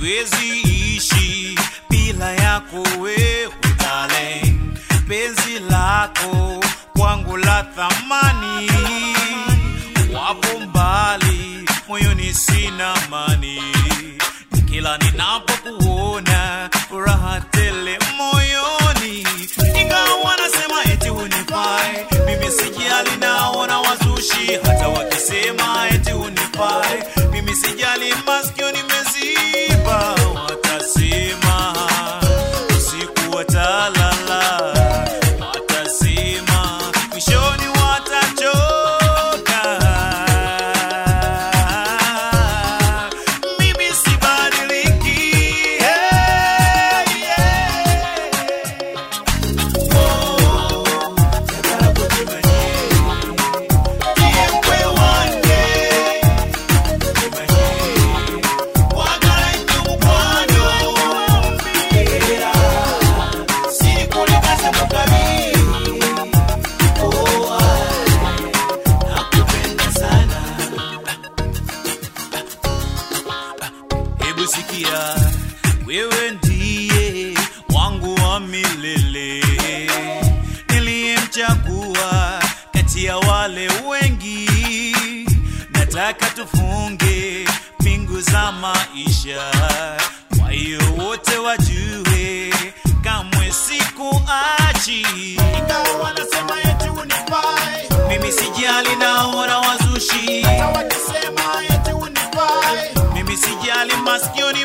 siwezi ishi bila yako wewe darling penzi lako kwangu la thamani wapo mbali moyoni sina mani kila ninapokuona furaha tele moyoni ingawa wanasema eti unifai mimi sijali naona wazushi hata wakisema eti unifai mimi sijali masikio nimeziba watasema usiku watalala watasema mwishoni watachoka mimi sibadiliki hey, yeah. oh, nataka kujimanye kiembe wange kujimanye wagala inyumukwano mpira sirikulikaze mukabi oh, nakupenda sana hebu sikia wewe ndiye wangu wa milele niliyemchagua kati ya wale wengi nataka tufunge pingu za maisha kwa hiyo wote wajue kamwe sikuachi ingawa wanasema eti unifai mimi sijali naona wazushi hata wakisema eti unifai mimi sijali maskioni